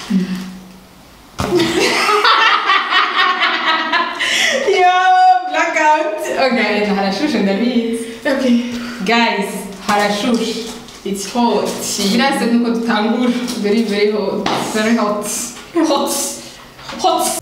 Yo, blackout. Okay. Guys, harashushe ndabizi Okay. guys harashushe It's hot. birase nuko dutangura Very, very hot. very hot hot hot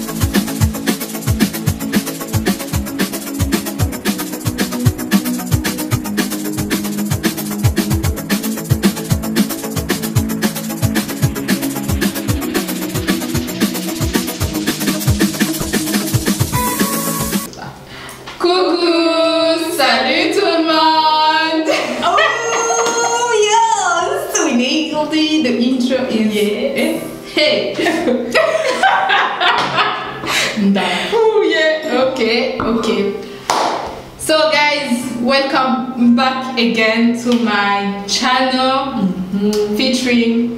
Coucou, salut tout le monde. Oh, yes! We nailed it. The intro is. Yeah. Hey! Oh yeah, okay, okay. So guys, welcome back again to my channel featuring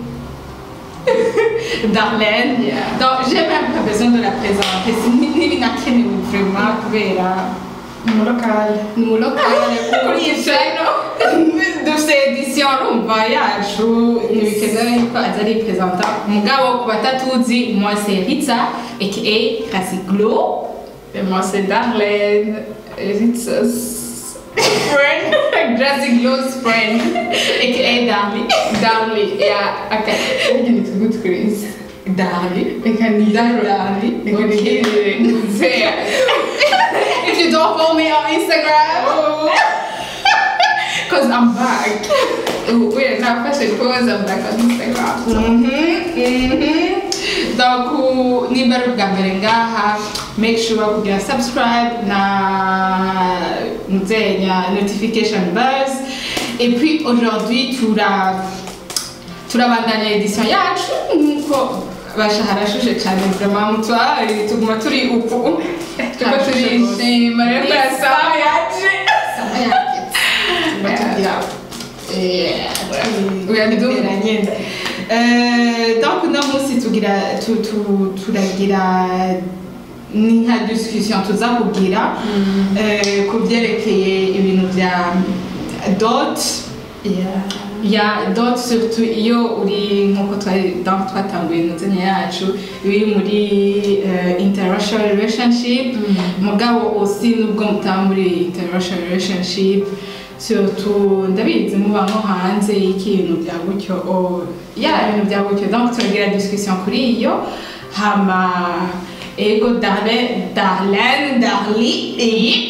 Darlene. Yeah. Donc j'ai même pas besoin de la présenter, c'est ni ni nakenewe vraiment kubera Local. ni mu lokale kuri iyi channel dufite edition urumva yacu ntibikenewe yuko aza ari presenta mugabo ku batatuzi moi c'est Ritza aka Classic Glow Et moi, c'est Darlene. Ritza's friend. Classic Glow's friend aka Darly Darly. Yeah. Okay. I can it good, Chris. Darly I can need Darly I can Okay. need There. if you don't follow me on Instagram Because I'm back. We're not fashion pose, I'm back on Instagram. Mhm, mhm. Donc, uh, niba ari ubwa mbere ngaha, make sure kugira subscribe na nzenya notification bells. Et puis aujourd'hui, tura turabandanya edition yacu nkuko basha harashushe cyane vraiment mutwari tuguma turi upu tuko turishima rero Sawa yaje. Sama yaketse. Tuba tugira Uyandumira nyine Eh, donc uno munsi tugira tu- tu- turagira ni nka discussion tuza kugira eh, ku byerekeye ibintu bya dot Yeah. ya dot surtout iyo uri nkuko twari donc twatanguye inzenya yacu uri muri eh, interracial relationship mugabo aussi nubwo mutaba muri interracial relationship surtout ndabizi muba nko hanze y'ikintu bya gutyo o ya ibintu bya gutyo donc turagira discussion kuri iyo hama ego darlene darlene darli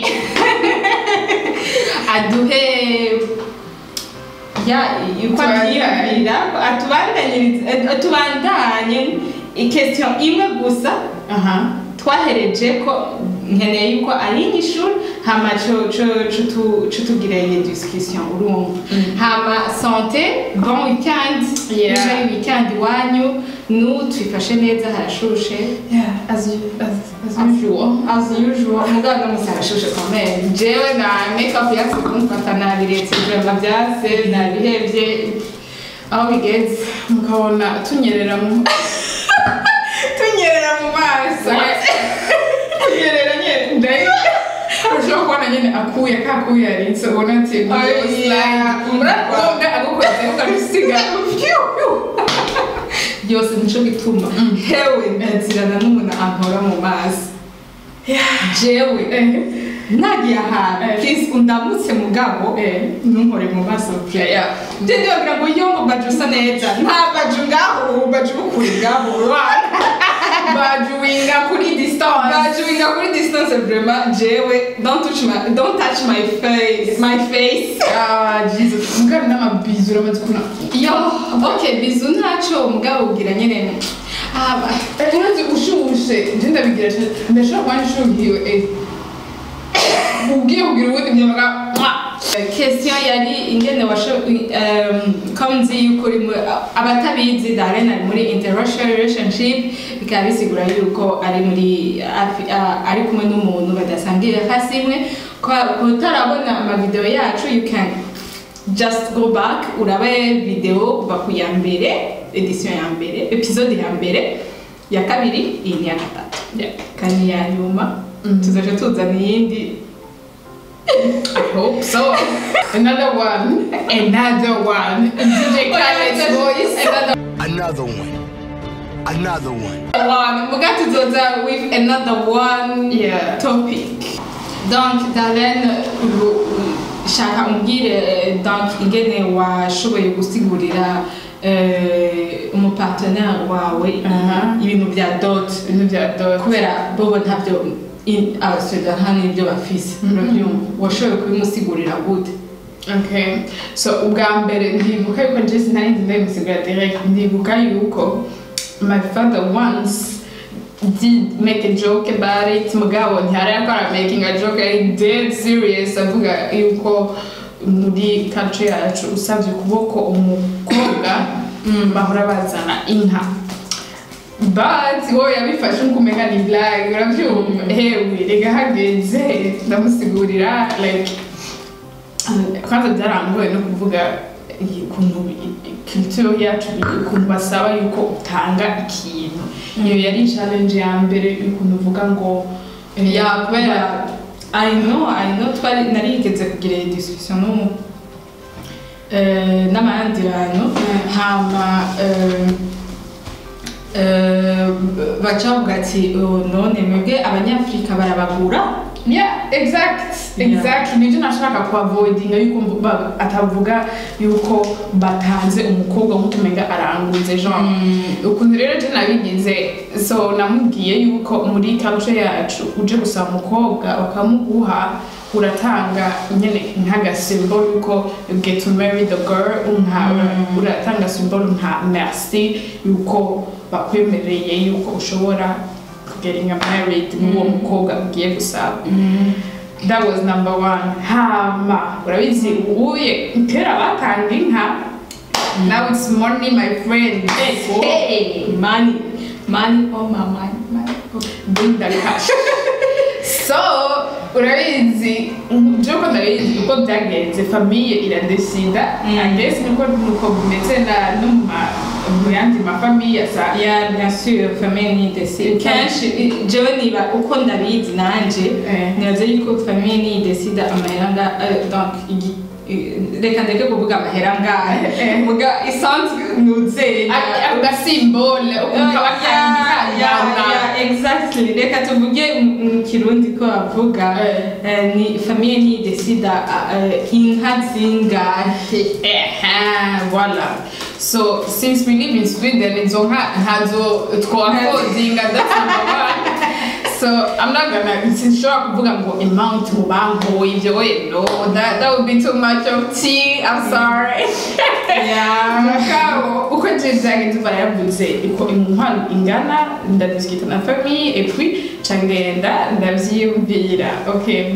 aduhe ya uko abyiyumvira atubandanyirize atubandanye ikestion imwe gusa Aha. twahereje ko nkeneye yuko ari inyishuri hama co- co- co tu- co tugira iyo discussion urumva hama sante bon weekend Yeah. ejo ari weekend iwanyu nu twifashe neza harashushe Yeah. As you as, as usual. as usual mugabo no musi harashushe kamere jewe na makeup yatse kumfata nabiretse vrema byase nabihevye aho bigeze Mukabona tunyerera mu tunyerera mu maso. Tunyerera nyine. Ndayo. Ushobora kubona nyine akuye kakuye yaritse ubona ati urakunda agukoze ukarusiga byose nico bituma hewe ndazirana n'umuntu ankora mu mazi jewe nagiye ahantu Eh. please undamutse mugabo Eh. ntunkore mu maso Yeah, yeah. Ndende wagira ngo yo ngo baju usa neza nta baju ngaho baju bukuri ngaho urwana bajuwinga kuri distance baju winga kuri distance vraiment jewe don't touch my don't touch my face my face ah jesus mugari n'amabizu uramaze kubona yo okay bizu ntaco mugabo ubwira nyene aba urazi ushushe nje ndabigira cyane ndashobora kuba nshuhiwe eh ubwiye kugira ubundi mnyamaga question yari ingene washo um, comme nzi yuko uri mu- abatabizi Darlene ari muri interracial relationship bikaba bisigura yuko ari muri afi- a- ari kumwe n'umuntu badasangiye hasi imwe Kwa- kutarabona amavideo yacu you can just go back urabe video kuva ku ya mbere edition ya mbere episode ya mbere ya kabiri iyi ni iya gatatu Yeah. kandi iya nyuma Mhm. tuzaje tuzana iyindi I hope so. Another one. Another one. DJ Khaled's voice. Another Another one. another one. one muga tuzoza with another one Yeah. topic donc darlene u- u- shaka umbwire donc ingene washoboye gusigurira eh, umupartenaire wawe Aha. ibintu bya dot ibintu bya dot kubera bobo ntabyo in- abasweda nta n'ibyo bafise Mhm. urabyumva washoboye kubimusigurira gute Okay. So ubwa mbere ndibuka yuko njye sinari nzi ndabimusigura direct ndibuka yuko my father once did make a joke about it mugabo ntiyari yakora making a joke ari dead serious avuga yuko muri culture yacu usabye ukuboko umukobwa bahora bazana inka but wowe yabifashe nk'umenya ni blague urabyumva hewe reka hageze ndamusigurira like kwanza byarangoye no kuvuga iyi- ukuntu culture yacu ukuntu basaba yuko utanga ikintu iyo yari challenge ya mbere y'ukuntu uvuga ngo eh, ya kubera i know i know twari narigeze kugira iyi discussion n'umu eh, n'abandi bantu hama eh, eh, baca bavuga ati "Oh, none mwebwe abanyafurika barabagura yeah exact Yeah. exact nibyo nashaka kuavoidinga yuko mvu- ba- atavuga yuko batanze umukobwa nk'utumenga aranguze genre ukuntu rero je nabigize so namubwiye yuko muri culture yacu uje gusaba umukobwa bakamuguha uratanga nyene nk'agasymbol yuko you get to marry the girl nka uratanga symbol nka merci yuko bakwemereye yuko ushobora getting married n'uwo mukobwa ugiye gusaba that was number one hama urabizi ubuye kera batanga inka now it's money my friend hey money money oh my money money bring the cash so urabizi byuko ndabizi uko byagenze famiye iradesida Mm. i guess niko nuko bimeze na no mu ma- mu yandi mafamiye asa ya bien sûr famille ni décide kenshi i- jewe niba uko ndabizi nanje Eh. nibaza yuko famille ni décide amahera nga eh, donc igi- i- reka ndeke kuvuga amahera ngahe Eh. muga isanzwe nuzenya ako gasimbole ukuntu kaba kanyana exactly reka tuvuge mu- mu kirundi ko bavuga Eh. eh, ni famille ni décide eh, inka zingahe Ehe, voilà. So since we live in Sweden, izo nka ntazo twakodinga that's number one. So I'm not gonna sinshobora kuvuga ngo amount mu banki ibyo we no that, that would be too much of tea I'm sorry. Yeah. Mugabo uko je byagenze uva yavuze uko inkwano ingana ndadiskita na famille et puis cangenda ndavyiyumvira okay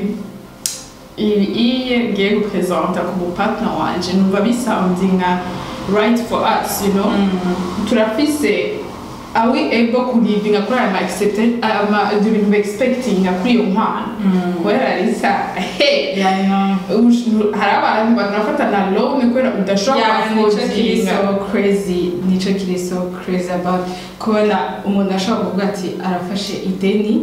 ibi iye ngiye gupresenta ku mupartner wanje numva bisounds nka right for us you know turafise are we able kulivinga kuri aya ma accepted ama ibyo bintu expectinga kuri iyo nkwano kubera risa hey Yeah, I know. ush- hari abantu banafata na loan kubera udashobora Yeah, nico kiri kuaffordinga so crazy nico kiri so crazy about kubona umuntu ashobora kuvuga ati arafashe ideni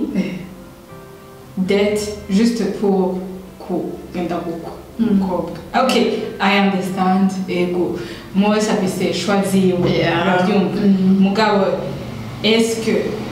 debt juste pour kugenda gukwa umukobwa okay i understand ego umwe wese afise shwa ziwe Yeah. urabyumva Mm. mugabo eske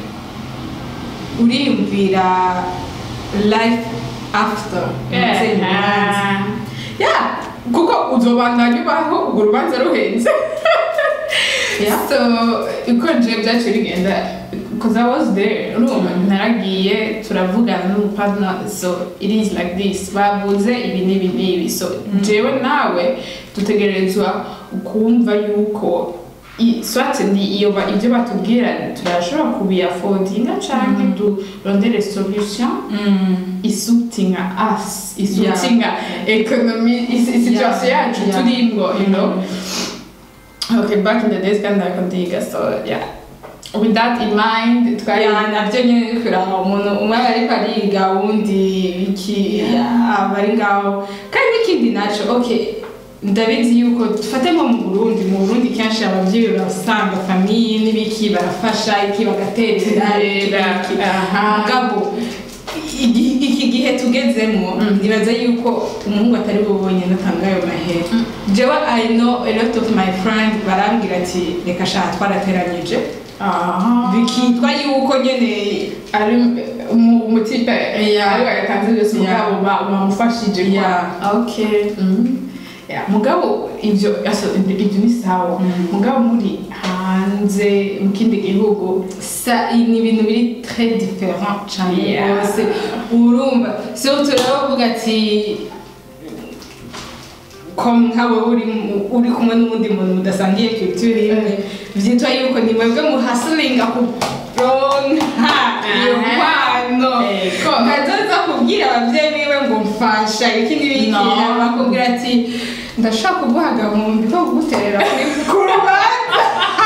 uriyumvira life after umuvyeyi ubanza? yeah kuko uzobandanya ubaho urwo rubanza ruhenze Yeah. so uko je byaciye bigenda because I was there urumva naragiye turavugana n'umupartner so it is like this bavuze ibi n'ibi n'ibi so jewe nawe dutegerezwa kumva yuko i- swat ni iyo ba- ibyo batubwira turashobora kubiafodinga canke durondere solution Mm. isutinga us isutinga Yeah. economy is- situation Yeah. yacu Yeah. turimwo you know Mm. okay back in the days kandi ndakondiga so yeah with that in mind twari Ya, nabyo nyine ni kuraba umuntu umwe aba ariko ariga uwundi iki aba ari ngaho kandi n'ikindi naco okay ndabizi yuko dufate nko mu burundi mu burundi kenshi ababyeyi urasanga famiye n'ibiki barafasha iki bagaterera iki n'iki. aha mugabo igi- iki gihe tugezemo Mm. nibaza yuko umuhungu atari bo bonyine atanga ayo mahera jewe i know a lot of my friend barambwira ati reka shaha twarateranyije aha bikitwa yuko nyene ari umu- umutipe Yeah. ariwe yatanze byose Yeah. mugabo ba- bamufashije kwa- Yeah. okay Mhm. Yeah, mugabo ivyo aso ibyo ni sawa Mm. mugabo muri hanze mu kindi gihugu sa ni ibintu biri très différent cyane Yeah. rwose urumva surtout rero uvuga ati ko nkawe uri mu- uri kumwe n'undi muntu mudasangiye culture imwe vyitwa yuko ni mwebwe muhasilinga kuronka iyo Aha. mpano Ego. nkazoza kubwira abavyeyi biwe ngo mfasha iki n'ibiki No. bakubwira ati ndashaka kuguha agahumbi ko kuguterera kuri- ku rubanza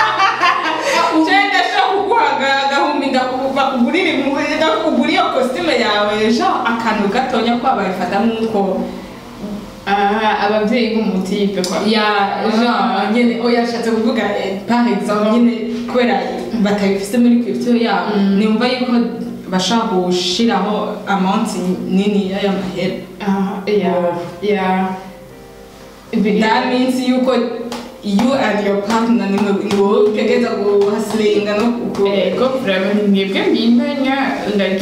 je ndashaka kuguha aga- agahumbi ndaku- bakugurira impuzu ndakugura iyo kositime yawe ejo akantu gatonya ko bayifata nk'uko Ah, abavyeyi b'umutipe kwa ya genre nyene oya yashatse kuvuga eh, par exemple nyene kubera batabifise muri culture yabo Mm. nimva yuko bashaka gushiraho amount nini y'amahera Ah, yeah, yeah. Ibi- that means yuko you and your partner nimwe niwo utegereza guhasilinga no ku Ego, vraiment ni mwebwe mwimenya like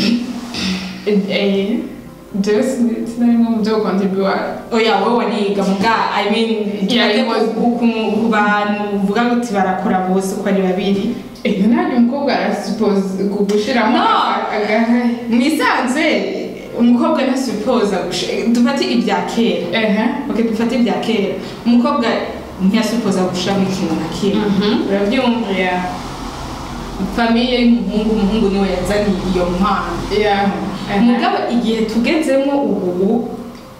eh jewe sin- sinari nko mu byo kontribuwa oya wowe wariga muga i mean Yeah, kirate it was- ku ku- ku bantu uvuga ngo uti barakora bose uko ari babiri iyo ntabwo umukobwa arasuppose gushiramo No. agahaye mwisanzwe umukobwa ntasupoza dufate ibya kera ehe ok dufate ibya kera umukobwa ntiyasupoza gushiramo ikintu na kimwe Mhm. urabyumva yeah famiye y'umuhungu umuhungu niwe yazaniye iyo mpano yeah ehe. mugabo igihe tugezemo ubu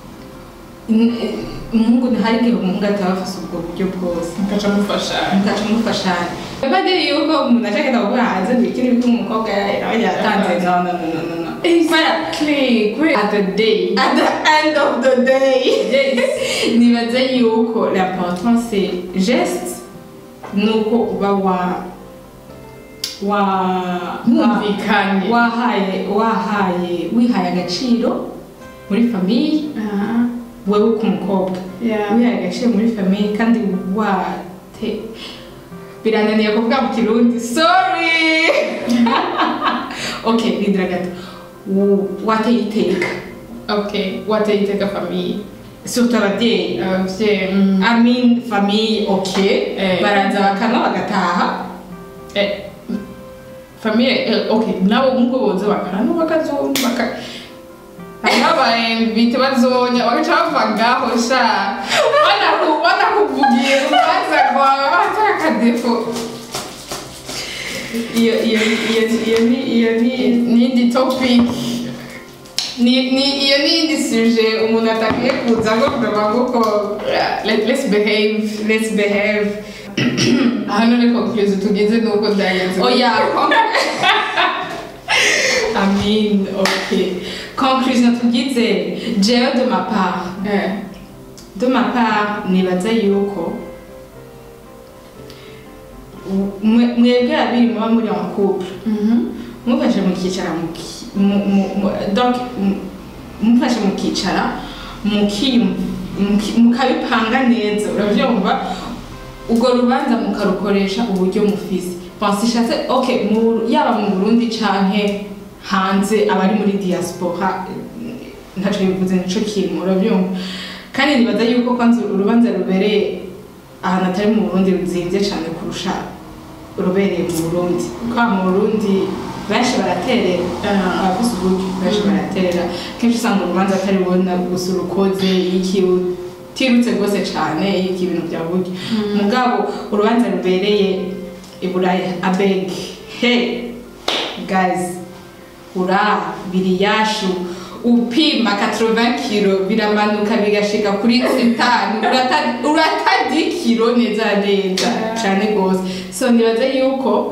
n- umuhungu ntihari igihe umuhungu ataba afise ubwo buryo bwose mukaca mufasha mugaca mufashanya badiri yuko umuntu ashaka kuvuga hanze ngo ikiri biko umukobwa yawe yatanze no no no no no no exactly great at the day at the end of the day yes nibaza yuko l'important c'est geste nuko uba wa wa mwumvikanye wahaye wahaye wihaye agaciro muri famiye aha wewe k'umukobwa yeah wihaye agaciro muri famiye kandi wate birananiye kuvuga mu kirundi sorry okay rindira gato Wo- wateye iteka okay wateye iteka famiye surtout ababyeyi abavyeyi mm. I mean famille okay Eh. baraza bakanywa bagataha Eh, famiye eh, okay nabo nk'uko boze bakana bakazumva baka ababaye bazonya bagaca bava ngaho sha banaku- banakuvugira urubanza rwawe bataka akadefo iyo iyo iyo iyo ni iyo ni n'indi topic ni ni iyo ni indi suje umuntu atakwiye kuza ngo kureba kuko yeah, let, let's behave let's behave hano ni conclusion tugeze nuko byagenze oya I mean okay conclusion tugize jewe de ma part Eh, de ma part nibaza yuko mwe- mwebwe babiri muba muri en couple mhm. mufashe mukicara muki- mu- mu- mu- donc mu- mufashe mukicara mukiyum- muki- mukabipanga neza urabyumva urwo rubanza mukarukoresha uburyo mufise pense ishatse ok mu- yaba mu burundi canke hanze abari muri diaspora eh, ntaco bivuze nico kintu urabyumva kandi nibaza yuko kwanza urubanza rubereye ahantu atari mu burundi ruzimvye cane kurusha rubereye mu burundi kwa mu burundi benshi baraterera Ah. abafise uburyo benshi Mm. baraterera kenshi usanga urubanza atari bubona gusa urukoze iki utirutse rwose cane iki ibintu bya buryo mugabo urubanza rubereye i buraya abeg hey guys ura biriyashu upima 80 kilo biramanuka bigashika kuri sitani urata- uratadi kilo neza neza cane gose so nibaza yuko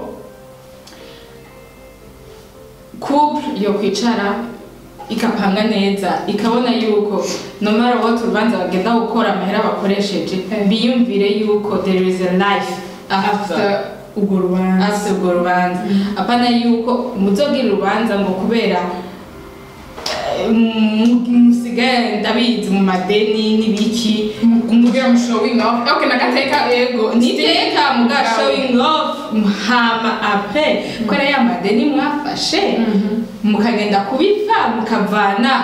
couple yo kwicara ikapanga neza ikabona yuko no matter what urubanza bagenda gukora amahera bakoresheje Eh. biyumvire yuko there is a life after after urwo rubanza afite urwo rubanza apana yuko muzogira urubanza ngo kubera mu- musigaye ndabizi mu madeni n'ibiki kugira ngo showing off okay nagateka yego niteka muga Mugabo. showing off hama apre kubera ya madeni mwafashe mukagenda kubipfa mukavana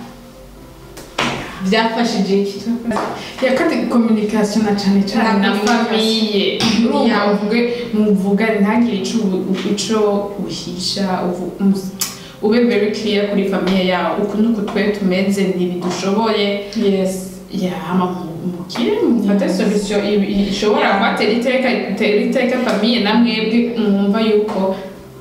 byafashije iki ya kandi communication na cyane cyane na Na famiye urumva Yeah. uvuge muvuga ntagire ico ubu- ico uhisha uvu- mus- ube very clear kuri famiye yawe uku nuku twe tumeze ntibidushoboye yes yama mukire mufate Yes. solution i- i- ishobora Yeah. kubatera iteka itera iteka famiye na mwebwe mwumva yuko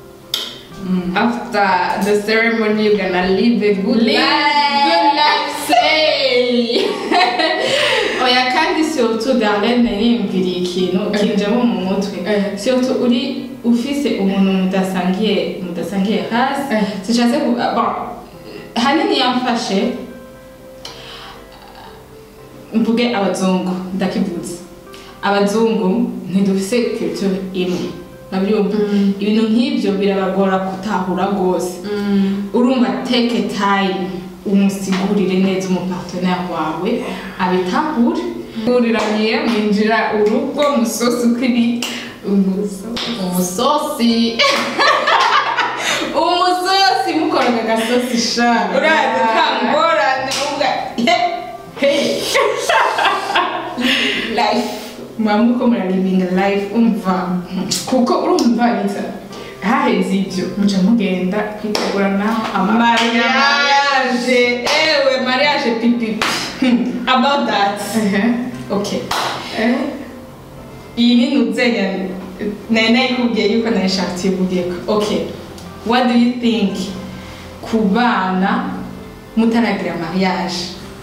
after the ceremony you're gonna live a good Live life good life say oya kandi surtout darlene yiyumviriye ikintu kinjemo mu mutwe Eh. surtout uri ufise umuntu mudasangiye mudasangiye hasi Eh. sishatse ku bon hanini yamfashe mvuge abazungu ndakivuze abazungu ntidufise culture imwe nabyumva Mm. ibintu nk'ibyo birabagora gutahura rwose urumva take time umusigurire neza umupartenere wawe abitahure uriraniye mwinjira urugo musosi ukiri umusosi umusosi mukoraga agasosi sha urazi kangorane uvuga hey life mwamuko muraribinga life umva kuko urumva neza haheze ibyo muca mugenda kwitegura naho mariage ewe mariage pipi about that okay iyi ni nuzenya nari nayikubwiye yuko nayishaka tuyivugeko okay what do you think ku bana mutaragira mariage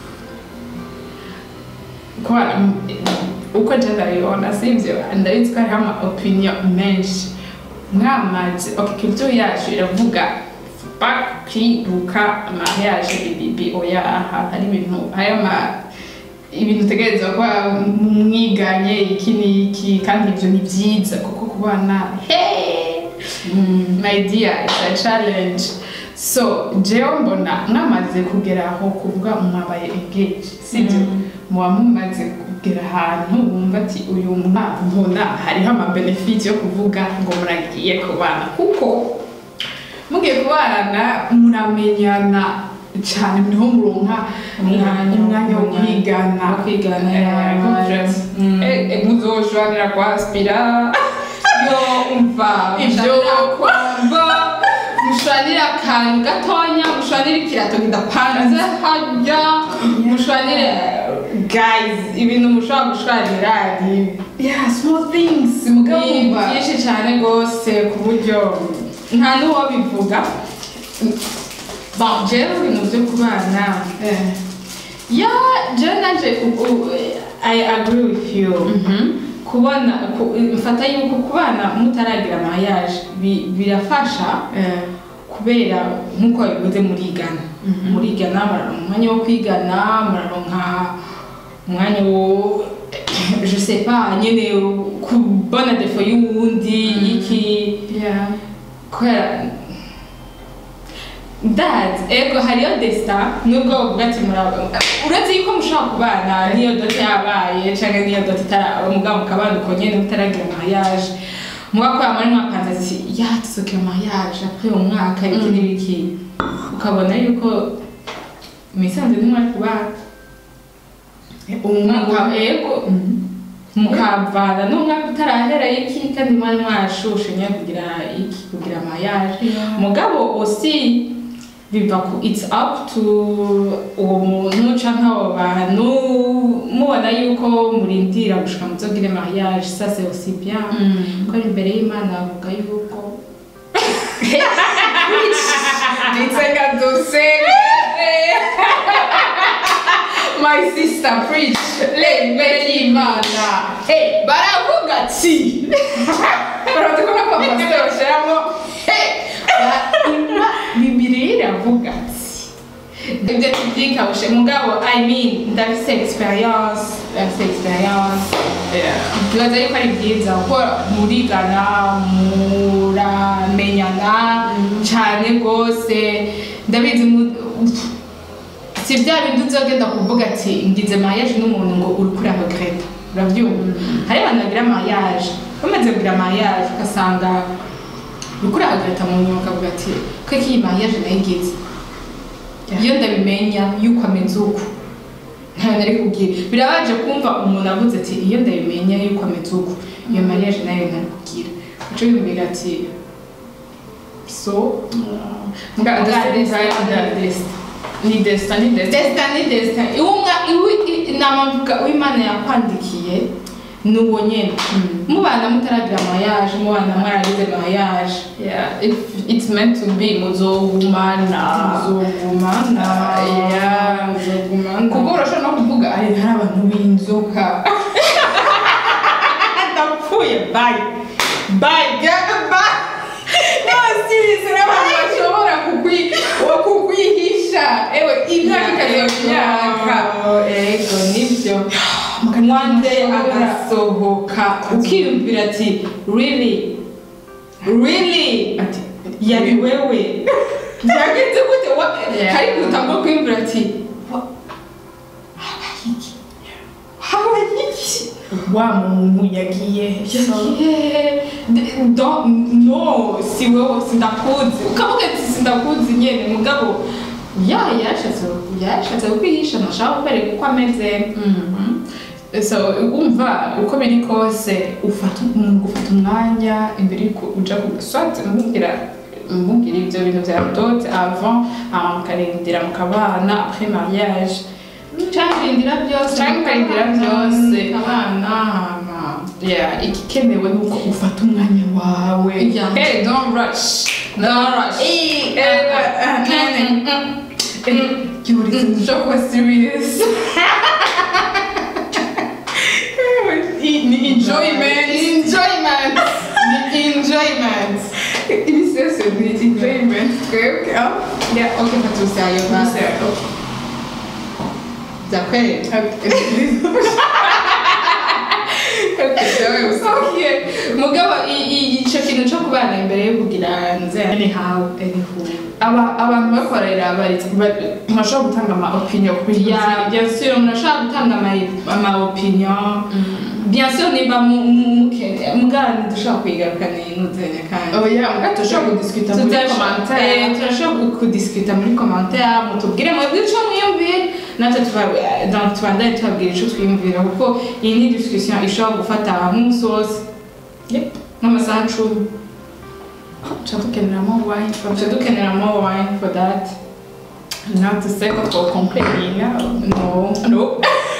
kubera uko nje ndabibona sibyo ndabizi ko hariho ama opinion menshi mwamaze okay culture yacu iravuga pa kwiruka mariage bibibi oya aha hari ibintu hari ama ibintu utegereza kuba mwiganye iki n'iki kandi ibyo ni byiza kuko kubana hey my dear it's a challenge so jewe mbona mwamaze kugera aho kuvuga mwabaye engage sibyo Mm. muba mumaze kugera ahantu wumva ati uyu mbona hariho amabenefiti yo kuvuga ngo muragiye kubana kuko mugiye kubana muramenyana cyane niho muronka Umwanya, umwanya wo umwanya kwigana wo kwigana, Eh, yeah, kuja- mm. eh, eh, muzoshwanira kwa aspira yo umva Ibyo kwamba mushwanire akantu gatonya mushwanire ikirato kidapanze hajya mushwanire guys ibintu mushobora gushwanira ni yeah small things ni mugabumva byinshi cyane rwose ku buryo nta n'uwo bivuga bon jewe ibintu byo kubana eh ya jewe nanje u- u- i agree with you kubona ku- mfata yuko kubana mutaragira mariage bi- birafasha eh kubera nk'uko bivuze murigana Mhm. murigana muraronka umwanya wo kwigana muraronka umwanya wo je sais pas nyene kubona defo y'uwundi iki yeah kubera ndazi ego hariyo desita nubwo bavuga ati muraba uretse yuko mushobora kubana niyo dote yabaye cyangwa niyo dote itaraba mugabo mukabana uko nyene mutaragira mariage mugakora muri mwapanze ati ya tuzoke mariage après uwo mwaka iki Mm. n'ibiki ukabona yuko misanze ntimwari kubana umwaka ego mukavana n'umwaka utarahera iki kandi mwari mwashushe nyine kugira iki kugira mariage Yeah. mugabo aussi biva ku it's up to uwo muntu canke abo bantu mubona yuko murindira gushika muzogire mariage ça c'est aussi bien Mm. ko ari imbere y'imana bavuga yuko Nitsenga dose My sister preach imbere y'Imana hey baravuga ati baravuga ko na pastor bashyiramo bibiri iravuga ati ibyo tubyikabushe mugabo i mean ndafise experience ndafise experience bibaza yuko ari byiza kuko murigana muramenyana cyane rwose ndabizi mu- si bya bindi uzogenda kuvuga ati ngize mariage n'umuntu ngo uri kuri regreta urabyumva hari abantu bagira mariage bamaze kugira mariage ugasanga uri kuri regreta mu nyuma ukavuga ati ko iyi mariage nayigize iyo ndabimenya yuko ameze uko ntayo nari kubwira birabaje kumva umuntu avuze ati iyo ndabimenya yuko ameze uko iyo mariage nayo nari kubwira uco bivuga ati so Nga Destin, destin Destin. ni destin ni destin destin ni destin iwumwa iwi namavuga uwimana yakwandikiye ni uwo nyene mubana mutaragira mariage mubana mwaragize mariage yeah if it's meant to be muzogumana muzogumana Yeah. muzogumana kuko urashobora no kuvuga ari hari abantu b'inzoka ndapfuye bye bye get bye no serious abantu bashobora kukwi- kukwihisha ewe imyaka ikaziba myaka ego nibyo mwande agasohoka ukiyumvira ati really really ati yari wewe byagenze gute Wa- Yeah. ariko utangwa kwiyumvira ati wa- habaye iki habaye iki wa muntu yagiye he? yagiye D- do- no si wewe sindakuzi ukavuga ati sindakuzi nyene mugabo ya yashatse yashatse kwihisha ntashaka kukwereka uko ameze Mhm. so umva uko biri kose ufata umuntu ufata umwanya imbere yuko uja ku soit mubwira mubwira ibyo bintu bya dote avant hama mukarindira mukabana après mariage cyangwa byose Canke ukarindira byose. abana hama yeah igikenewe ni uko ufata umwanya wawe Yeah. hey don't rush Don't rush. Eh, eh, eh, eh, eh, Yuri, jo kuba serious ni enjoyment enjoyment ni enjoyment ibi byose ni enjoyment twebwe ah yeah okay fatusayo basi zakwereka okay mugabo i- i- ico kintu co kubana imbere yo kugira nze anyhow anyhow aba abantu bakorera bari bashobora gutanga ama opinion kuri ya bien sûr murashobora gutanga ama- ama opinion bien sûr niba mu- mu- mukene mugana dushobora kwigaruka n'inuzenya kandi oya mbwa tushobora kudiscuta muri Tutasho- commentaire eh, turashobora kudisikuta muri commentaire mutubwire mwebwe ico mwiyumvira natwe tuba- eh, donc tubandanye tubabwira ico twiyumvira kuko iyi ni discussion ishobora gufata nk'umunsi wose Yep. nk'amasaha cumi tuba dukeneramo wine tuba dukenera more wine for that not to say ko twokomplaininga no no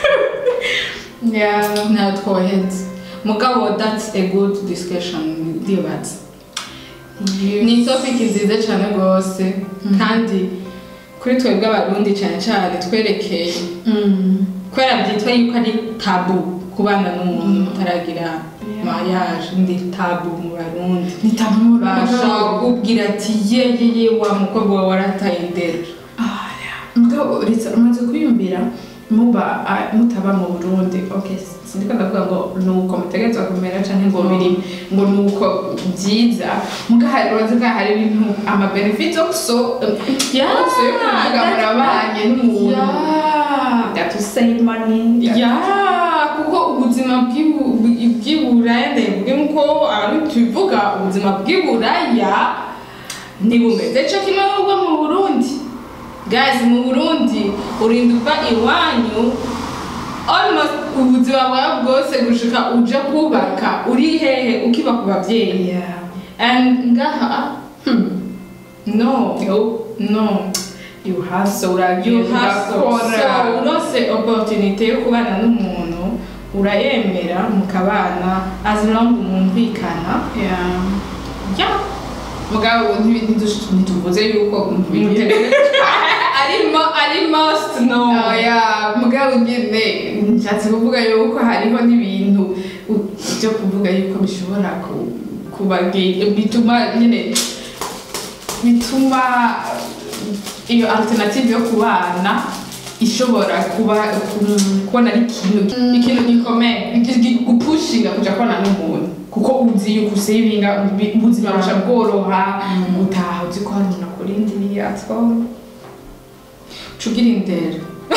yeah ntayo twoheze mugabo that's a good discussion ndibaza ni topic nziza cyane rwose kandi kuri twebwe abarundi cyane cyane twerekeye Mm. kubera byitwa yuko ari tabu kubana n'umuntu mutaragira mariage ndi tabu mu barundi nitamura bashaka kubwira ati ye ye ye wa mukobwa wawe warataye indero mugabo uretse umaze kwiyumvira muba ah, mutaba mu burundi okay sindiko ndavuga ngo nuko mutegerezwa kumera canke ngo biri ngo nuko byiza mugahari urazi ko hari ibintu ama benefits also Yeah, also yo kuvuga that- murabanye n'umuntu Yeah. that to save money ya kuko ubuzima bw'ibu- bw'iburaya ndavuga ko ari tubivuga ubuzima bw'iburaya ntibumeze cyo kimwe n'ubwo mu burundi guys mu burundi urinda uva iwanyu almost ubuzima bwawe bwose gushika uje kubaka uri hehe ukiba ku babyeyi yeah and ngaha hmm, no no you hustle you uragenda hustle so urakora unose opportunity yo kubana n'umuntu urayemera mukabana as long mwumvikana yeah ya mugabo ntibi- ntidush- ntituvuze yuko mutegerezwa ari mo ari most no oya mugabo nyine nshatse kuvuga yuko hariho n'ibintu u- byo kuvuga yuko bishobora ku- kubagi- bituma nyine bituma iyo alternative yo kubana ishobora kuba ku- kubona ari ikintu ikintu gikomeye gi- gi- gupushinga kuja kubana n'umuntu kuko uzi yuko usevinga ubi- ubuzima busha bworoha gutaha uzi ko hari umuntu akurindiriye at home cugira indero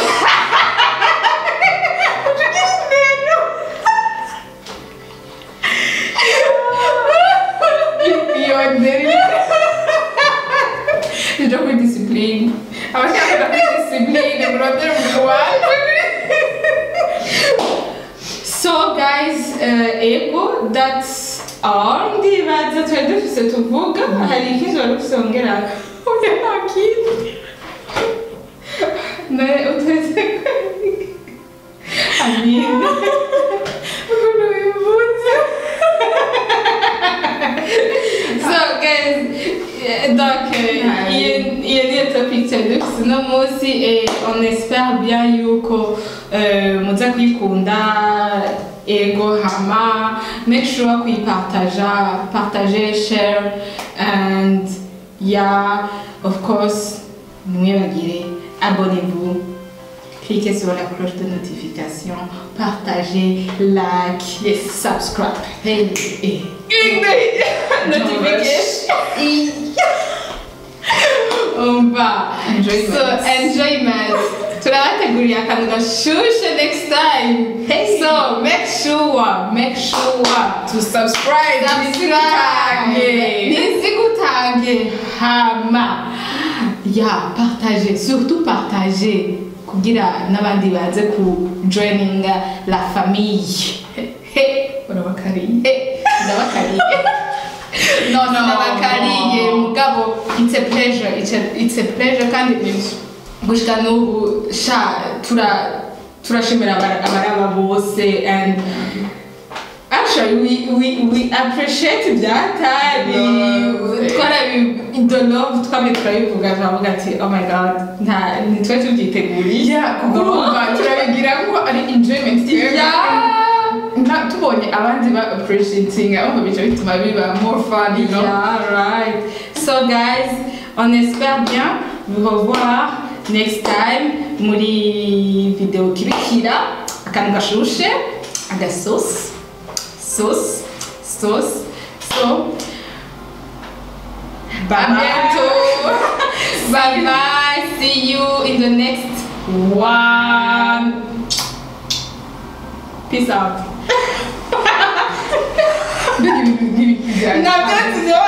iyo nderi njo kuri discipline abashaka kuri discipline murondera umuntu wacu so guys uh, ego that's all ndibaza twari dufise tuvuga hari ikindi wari ufise wongera oya nta kindi ne uteze amina ukuntu wivutse so guys eh, donc euh, iyo iyo niyo topic cyari dufise uno munsi et on espère bien yuko euh, muza kwikunda ego hama make sure kuyipartaja partager share and yeah of course mwibagire abonnez-vous cliquez sur la cloche de notification partagez like Yes. subscribe hey, hey. notification umva Enjoyment. so enjoyment turabateguriye akantu gashushe next time Hey. so make sure make sure to subscribe subscribe nizigutange hama ya partage surtout partage kugira n'abandi baze ku joininga la famille urabakariye ndabakariye no No. ndabakariye mugabo it's a pleasure it's a, it's a pleasure kandi gushika n'ubu sha tura turashimira abara- abaraba bose and actually we, we, we appreciate ibyatari Love. twarabi the love twamye turabivuga turavuga ati oh my god nta ntitwe tubyiteguriye yeah kuko urumva turabigira ko ari enjoyment twebwe. Yeah. Na- tubonye abandi ba appreciating ahubwo bica bituma biba more fun you know Yeah, right. So guys, on espère bien vous revoir next time muri video kirikira akantu gashushe agasosi sauce sauce so Bye à bientôt bye bye see you in the next one peace out mbega ibintu nk'ibi nabyo